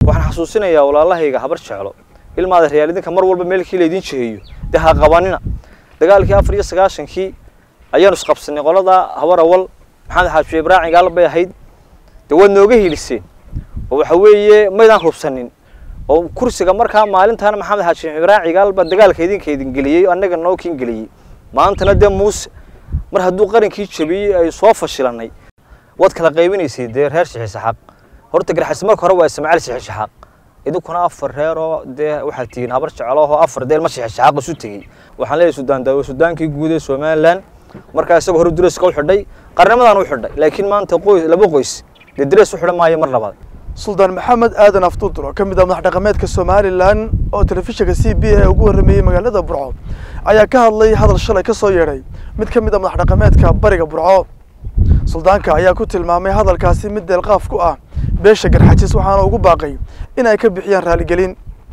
waxaan xasuusinayaa walaalahayga habar jeclo ilmaada reyaal idinka mar walba meelkii laydin jiheeyo dee ha qabanina dagaalkii afar iyo sagaashankii ayaanu isqabsanay qolada habar awal maxamed xaaji ibraahim gaal bay ahayd dee waad nooga hiliseen oo waxa weeye maydaan hubsanin oo kursiga markaa maalintaana maxamed xaaji ibraahim gaal baa dagaalka idinka idin geliyey annaga noo kin geliyey maantana dee muuse mar hadduu qarankii jabiyey ay soo fashilanay waad kala qaybinaysay dee reer shixisxaaq horta garxas marka hore waa ismaaciil shixisxaaq idinkuna afar reeroo dee waxaad tihiin habar jeclooho afar deel ma shixisxaaq isu tegey waxaan leeyahay sudaan daawo sudaankii guud ee somalilan markaa isagoo hore dureeska u xidhay qarnimadaan u xidhay laakiin maanta qoys laba qoys dee durees u xidhan maayo mar labaad suldaan maxamed aadan aftuudur oo ka mid ah madax dhaqameedka somalilan oo telefishinka c b a ugu warrameeyey magaalada burco ayaa ka hadlay hadal shalay ka soo yeedhay mid ka mid ah madax dhaqameedka bariga burco suldaanka ayaa ku tilmaamay hadalkaasi mid deelqaaf ku ah beesha garxajis waxaana ugu baaqay in ay ka bixiyaan raaligelin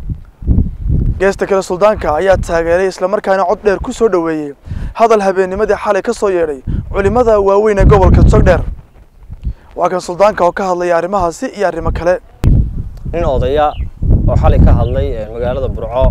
geesta kale suldaanka ayaa taageeray islamarkaana cod dheer ku soo dhoweeyey hadal habeennimadii xalay ka soo yeedhay culimmada waaweyn ee gobolka sogdheer waa kan suldaanka oo ka hadlaya arrimahaasi iyo arrimo kale nin odaya oo xalay ka hadlay magaalada burco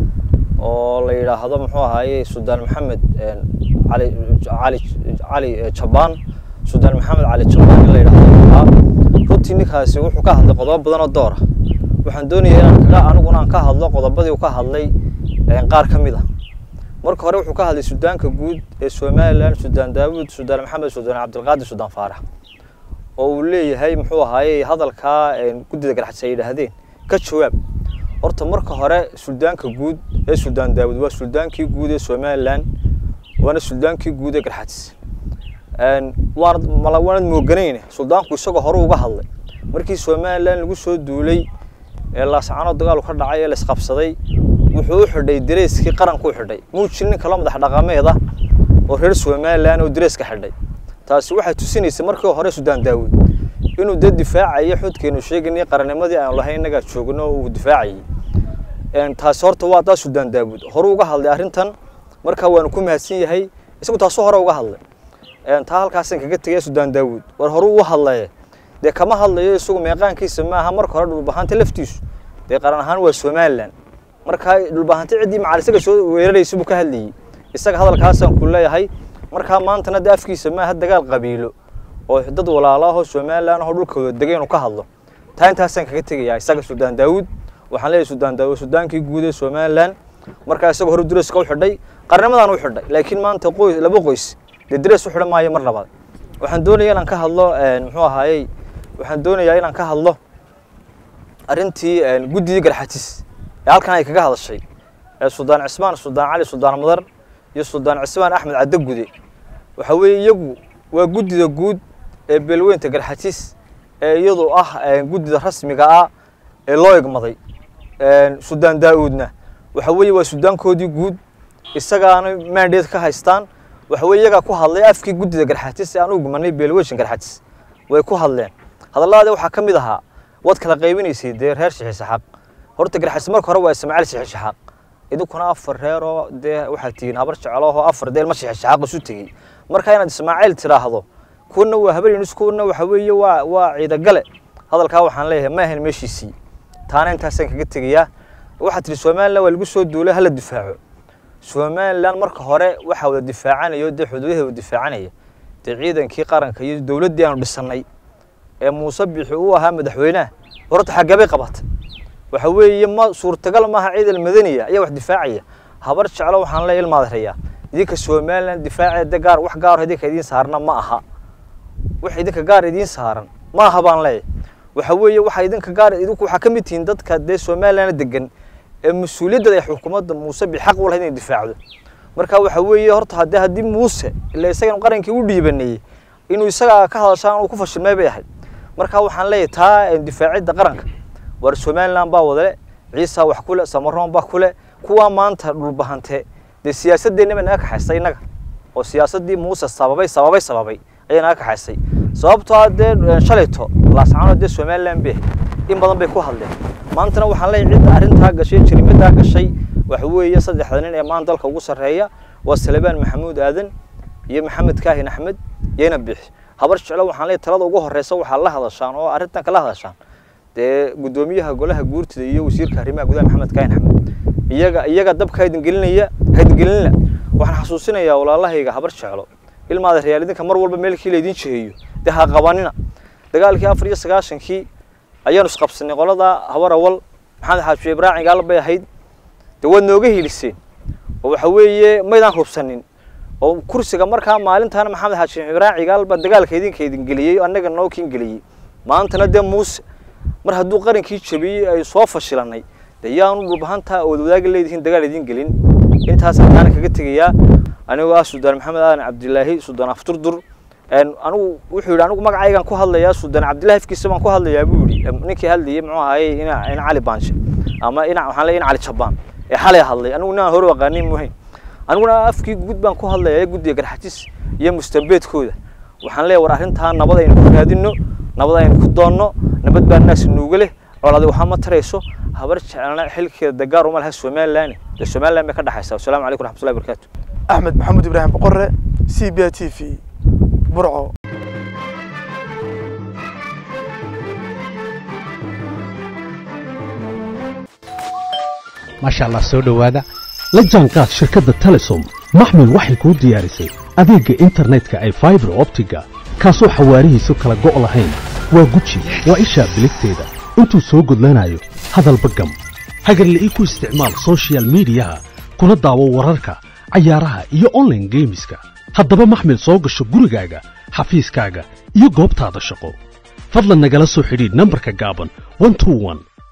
oo la yidhaahdo muxuu ahaaye suldaan maxamed cali cali cali jabaan suldaan maxamed cali jabaan in la yidhaahdo ahaa runtii ninkaasi wuxuu ka hadlay qodobo badan oo door ah waxaan doonayaa inaan kaga aniguna aan ka hadlo qodobadii uu ka hadlay qaar ka mid ah marka hore wuxuu ka hadlay sudaanka guud ee somalilan sudaan daawud sudaan maxamed sudaan cabdilqaadir sudaan faarax oo uu leeyahay muxuu ahaaye hadalkaa guddida garxadsi ay yidhaahdeen ka jawaab horta marka hore suldaanka guud ee suldaan daawud waa suldaankii guud ee somalilan waana suldaankii guud ee garxadis waanad mala waanad mooganayne suldaanku isagoo hore uga hadlay markii somalilan lagu soo duulay ee laascano dagaalu ka dhacay ee laisqabsaday wuxuu u xidhay dareyskii qaranku u xidhay muu jirin nin kaloo madax dhaqameed ah oo reer somalilan oo dareeska xidhay taasi waxay tusinaysay markii hore sudaan daawud inuu dee difaacayo xudkeenu sheeganay qarannimadii aanu lahayn innagaa joogno uu difaacayay taasi horta waa taa sudaan daawud hore uga hadlay arrintan markaa waanu ku mahadsan yahay isagu taasoo hore uga hadlay taa halkaasaan kaga tegaya sudaan daawud war hore uu hadlaye dee kama hadlayo isagu meeqaankiisa maaha marka hore dhulbahanta laftiisu dee qaran ahaan waa somalilan markaa dhulbahanta ciddii macal isaga soo weeraraysa buu ka hadlayey isaga hadalkaasaan ku leeyahay markaa maantana dee afkiisa maaha dagaal qabiilo oo dad walaalaahoo somalilan ahoo dhulkooda degay inuu ka hadlo taa intaasaan kaga tegayaa isaga sudaan daawud waxaan leeyahay sudaan daawud sudaankii guud ee somalilan markaa isagoo hore dureeska u xidhay qarnimadaan u xidhay laakiin maanta qoys laba qoys dee durees u xidhan maayo mar labaad waxaan doonayaa inaan ka hadlo muxuu ahaayey waxaan doonayaa inaan ka hadlo arrintii guddidii garxatis ee halkan ay kaga hadashay ee suldaan cismaan suldaan cali suldaan madar iyo suldaan cismaan axmed cadde gude waxa weeye iyagu waa guddida guud ee beelweynta garxatis ee iyadu ah guddida rasmiga ah ee loo egmaday suldaan daa-uudna waxa weeye waa sudaankoodii guud isagaana mandate ka haystaan waxa weye iyagaa ku hadlay afkii guddida garxatis ee aan u gumanay beelweyshan garxatis way ku hadleen hadalladaadi waxaa ka mid ahaa waad kala qaybinaysay dee reer shixisxaaq horta garxatis marka hore waa ismaaciil shixisxaaq idinkuna afar reeroo dee waxaad tihiin habar jeclooho afar deel ma shixisxaaq isu tegey marka inaad ismaaciil tiraahdo kuwana waa habaryunus kuwana waxa weeye waa waa ciidagale hadalkaa waxaan leeyahay ma ahayn meeshiisii taana intaasaan kaga tegayaa waxaad tihi somalilan waa lagu soo duulay hala difaaco somalilan marka hore waxaa wada difaacanayo dee xuduudaheeda difaacanaya dee ciidankii qaranka iyo dowladdii aanu dhisannay ee muuse bixi uu ahaa madaxweynaha horta xaggabay qabatay waxa weeye ma suurtagal maaha ciidan madaniya ayaa wax difaacaya habar jeclo waxaan leeyahay ilmaadarayaa idinka somalilan difaaceeda gaar wax gaaro idinka idiin saarna ma aha wax idinka gaar idiin saaran ma aha baan leeyahay waxa weeye waxa idinka gaar idinku waxaa ka mid tihiin dadka dee somalilan degan ee mas-uuliyadda ay xukuumadda muuse bi xaq u lahayd inay difaacdo marka waxa weeye horta haddii haddii muuse ila isagan qarankii u dhiibanayey inuu isagaa ka hadashaan uu ku fashilmay bay ahayd marka waxaan leeyahay taa difaacidda qaranka war somalilan baa wadale ciisa wax kule samaroon baa kule kuwaa maanta dhulbahante dee siyaasadeenna bay naga kaxaysay innaga oo siyaasaddii muuse sababay sababay sababay ayay naga kaxaysay sababtoo ah dee shalayto laascaano dee somalilan bay in badan bay ku hadleen maantana waxaan leeyahay cidda arrintaa gashay jirimadaa gashay waxa weeye saddexda nin ee maanta dalka ugu sarreeya waa salebaan maxamuud aadan iyo maxamed kaahin axmed iyona bixi habar jeclo waxaan leeyahay talada ugu horreysa waxaa la hadashaan oo arrintan kala hadashaan dee guddoomiyaha golaha guurtida iyo wasiirka arrimaha gudaha maxamed kaahin axmed iyaga iyaga dabka haydingelinaya haydingelinla waxaan xasuusinayaa walaalahayga habar jeclo ilmaada reyaal idinka mar walba meelkii laydin jiheeyo dee ha qabanina dagaalkii afar iyo sagaashankii ayaanu isqabsanay qolada habar awal maxamed xaaji ibraahim gaal bay ahayd dee waad nooga hiiliseen oo waxa weeye maydaan hubsanin oo kursiga markaa maalintaana maxamed xaaji ibraahim gaal baa dagaalka idinka idin geliyey annaga noo kiin geliyey maantana dee muuse mar hadduu qarankii jabiyey ay soo fashilanay dee yaanu dhulbahantaa ood wadaagi leedihiin dagaal idin gelin intaas halkaana kaga tegayaa anigoo ah suldaan maxamed aadan cabdilaahi suldaan afturdur anigu wuxuu yidhi anigu magacaygan ku hadlayaa suldaan cabdillahi afkiisa baan ku hadlayaa buu yidhi ninkii hadlayay muxuu ahaye ina ina cali baanshe ama ina waxaan leeyahay ina cali jabaan ee xalay hadlay anigu inaan hore aqaanin muhayn aniguna afkii guud baan ku hadlayaa guddiga garxajis iyo mustambeedkooda waxaan leeyahay war arrintaa nabad aynu ku raadinno nabad aynu ku doonno nabad baa naas nuuga leh colaadi waxaa ma tarayso habar jecelna xilkeeda dagaar uma laha somalilan dee somalilan bay ka dhexaysaa wasalaamu calaykum raxmatullahi barakaatu axmed maxamuud ibraahim boqore c b t v burco maasha allah soo dhowaada la jaanqaad shirkadda telesom maxmil waxay kuu diyaarisay adeegga internetka ay faibar optiga kaasoo xawaarihiisu kala go' lahayn waa guji waa ishaa biligteeda intuu soo gudlanayo hadalba gam hagarle ii ku isticmaal soshiyal miidiyaha kuna daawo wararka cayaaraha iyo onlaine geemiska haddaba maxmil soo gasho gurigaaga xafiiskaaga iyo goobtaada shaqo fadlan nagala soo xidhiidh nambarka gaaban